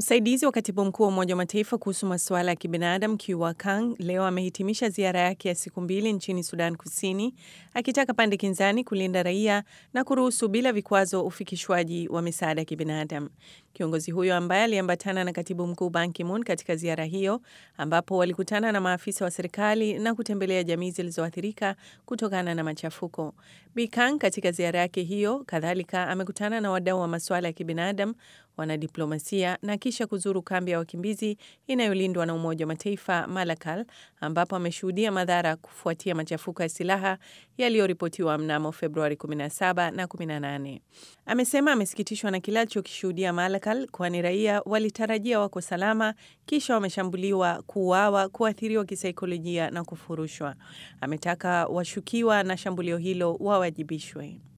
Msaidizi wa katibu mkuu wa Umoja wa Mataifa kuhusu masuala ya kibinadamu Kiwa Kang leo amehitimisha ziara yake ya siku mbili nchini Sudan Kusini, akitaka pande kinzani kulinda raia na kuruhusu bila vikwazo ufikishwaji wa misaada ya kibinadamu. Kiongozi huyo ambaye aliambatana na katibu mkuu Ban Ki-moon katika ziara hiyo, ambapo walikutana na maafisa wa serikali na kutembelea jamii zilizoathirika kutokana na machafuko. Bi Kang katika ziara yake hiyo kadhalika amekutana na wadau wa masuala ya kibinadamu, wanadiplomasia na kisha kuzuru kambi ya wakimbizi inayolindwa na Umoja wa Mataifa Malakal, ambapo ameshuhudia madhara kufuatia machafuko ya silaha yaliyoripotiwa mnamo Februari 17 na 18. Amesema amesikitishwa na kile alichokishuhudia Malakal, kwani raia walitarajia wako salama, kisha wameshambuliwa, kuuawa, kuathiriwa kisaikolojia na kufurushwa. Ametaka washukiwa na shambulio hilo wawajibishwe.